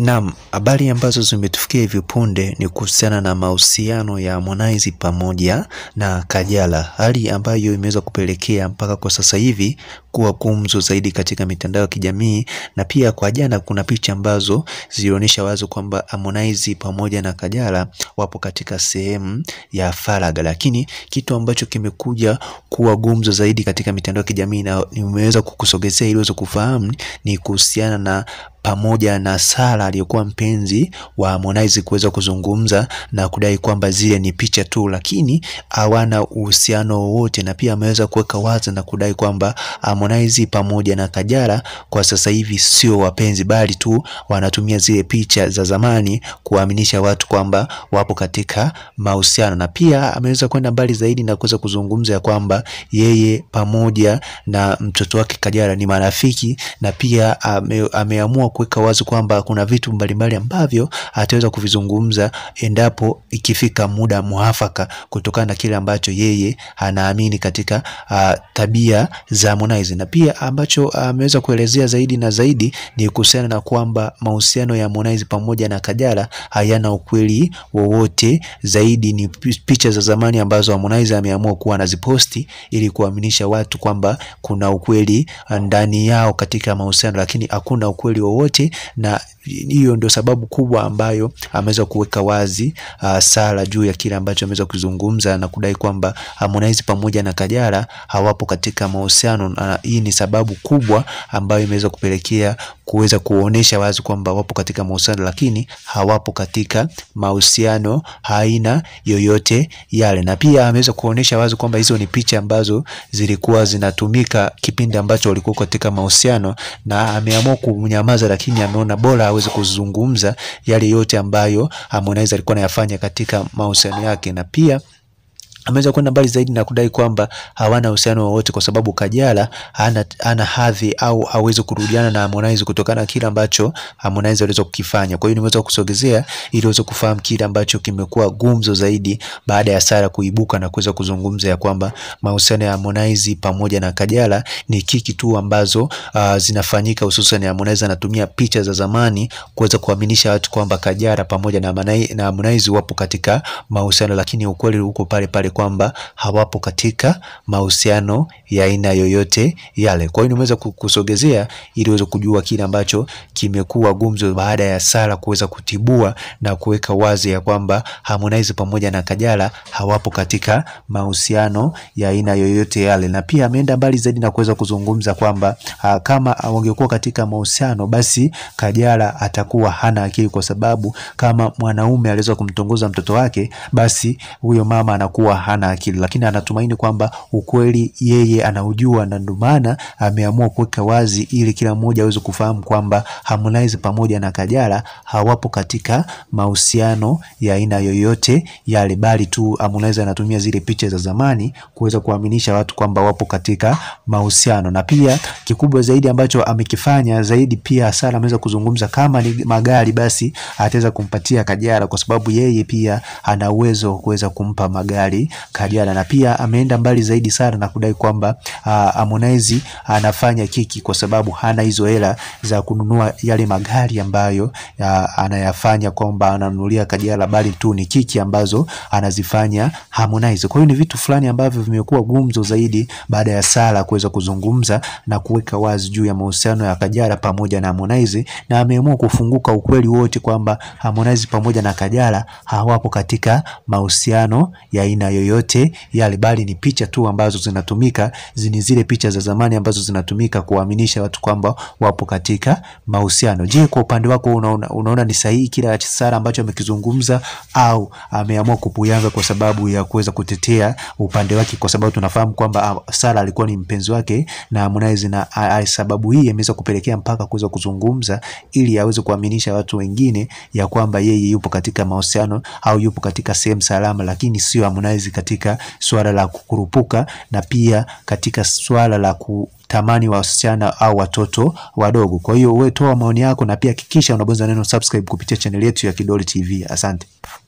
Naam, habari ambazo zimetufikia hivi punde ni kuhusiana na mahusiano ya Harmonize pamoja na Kajala, hali ambayo imeweza kupelekea mpaka kwa sasa hivi kuwa gumzo zaidi katika mitandao ya kijamii, na pia kwa jana kuna picha ambazo zilionyesha wazi kwamba Harmonize pamoja na Kajala wapo katika sehemu ya faragha, lakini kitu ambacho kimekuja kuwa gumzo zaidi katika mitandao ya kijamii na nimeweza kukusogezea ili uweze kufahamu ni kuhusiana na pamoja na Sara aliyekuwa mpenzi wa Harmonize kuweza kuzungumza na kudai kwamba zile ni picha tu, lakini hawana uhusiano wowote, na pia ameweza kuweka wazi na kudai kwamba Harmonize pamoja na Kajala kwa sasa hivi sio wapenzi, bali tu wanatumia zile picha za zamani kuwaaminisha watu kwamba wapo katika mahusiano, na pia ameweza kwenda mbali zaidi na kuweza kuzungumza ya kwamba yeye pamoja na mtoto wake Kajala ni marafiki, na pia ame, ameamua kuweka wazi kwamba kuna vitu mbalimbali ambavyo ataweza kuvizungumza endapo ikifika muda mwafaka, kutokana na kile ambacho yeye anaamini katika uh, tabia za Harmonize, na pia ambacho ameweza uh, kuelezea zaidi na zaidi ni kuhusiana na kwamba mahusiano ya Harmonize pamoja na Kajala hayana ukweli wowote, zaidi ni picha za zamani ambazo Harmonize ameamua kuwa anaziposti ili kuaminisha watu kwamba kuna ukweli ndani yao katika mahusiano, lakini hakuna ukweli wowote na hiyo ndio sababu kubwa ambayo ameweza kuweka wazi uh, Sara juu ya kile ambacho ameweza kuzungumza na kudai kwamba Harmonize pamoja na Kajala hawapo katika mahusiano, na hii ni sababu kubwa ambayo imeweza kupelekea kuweza kuonesha wazi kwamba wapo katika mahusiano, lakini hawapo katika mahusiano aina yoyote yale, na pia ameweza kuonesha wazi kwamba hizo ni picha ambazo zilikuwa zinatumika kipindi ambacho walikuwa katika mahusiano, na ameamua kunyamaza, lakini ameona bora aweze kuzungumza yale yote ambayo Harmonize alikuwa anayafanya katika mahusiano yake, na pia ameweza kwenda mbali zaidi na kudai kwamba hawana uhusiano wowote kwa sababu Kajala hana, hana hadhi au hawezi kurudiana na Harmonize kutokana na kile ambacho Harmonize aliweza kukifanya. Kwa hiyo nimeweza kusogezea ili uweze kufahamu kile ambacho kimekuwa gumzo zaidi baada ya Sara kuibuka na kuweza kuzungumza ya kwamba mahusiano ya Harmonize pamoja na Kajala ni kiki tu ambazo uh, zinafanyika, hususan Harmonize anatumia picha za zamani kuweza kuaminisha watu kwamba Kajala pamoja na Harmonize wapo katika mahusiano, lakini ukweli uko pale pale kwamba hawapo katika mahusiano ya aina yoyote yale. Kwa hiyo nimeweza kusogezea ili uweze kujua kile ambacho kimekuwa gumzo baada ya Sara kuweza kutibua na kuweka wazi ya kwamba Harmonize pamoja na Kajala hawapo katika mahusiano ya aina yoyote yale, na pia ameenda mbali zaidi na kuweza kuzungumza kwamba kama wangekuwa katika mahusiano basi Kajala atakuwa hana akili, kwa sababu kama mwanaume aliweza kumtongoza mtoto wake, basi huyo mama anakuwa hana akili, lakini anatumaini kwamba ukweli yeye anaujua, na ndio maana ameamua kuweka wazi ili kila mmoja aweze kufahamu kwamba Harmonize pamoja na Kajala hawapo katika mahusiano ya aina yoyote yale, bali tu Harmonize anatumia zile picha za zamani kuweza kuaminisha watu kwamba wapo katika mahusiano. Na pia kikubwa zaidi ambacho amekifanya zaidi, pia Sara ameweza kuzungumza kama ni magari, basi ataweza kumpatia Kajala kwa sababu yeye pia ana uwezo wa kuweza kumpa magari Kajala na pia ameenda mbali zaidi sana na kudai kwamba Harmonize anafanya kiki kwa sababu hana hizo hela za kununua yale magari ambayo ya, anayafanya kwamba ananunulia Kajala, bali tu ni kiki ambazo anazifanya Harmonize. Kwa hiyo ni vitu fulani ambavyo vimekuwa gumzo zaidi baada ya Sara kuweza kuzungumza na kuweka wazi juu ya mahusiano ya Kajala pamoja na Harmonize, na ameamua kufunguka ukweli wote kwamba Harmonize pamoja na Kajala hawapo katika mahusiano ya aina yoyote yale, bali ni picha tu ambazo zinatumika, ni zile picha za zamani ambazo zinatumika kuaminisha watu kwamba wapo katika mahusiano. Je, kwa upande wako unaona, unaona ni sahihi kila Sara ambacho amekizungumza au ameamua kupuyanga kwa sababu ya kuweza kutetea upande wake, kwa sababu tunafahamu kwamba Sara alikuwa ni mpenzi wake na Harmonize, na sababu hii imeweza kupelekea mpaka kuweza kuzungumza ili aweze kuaminisha watu wengine ya kwamba yeye yupo katika mahusiano au yupo katika sehemu salama, lakini sio Harmonize katika swala la kukurupuka na pia katika swala la kutamani wasichana au watoto wadogo. Kwa hiyo wewe toa maoni yako na pia hakikisha unabonyeza neno subscribe kupitia chaneli yetu ya Kidoli TV. Asante.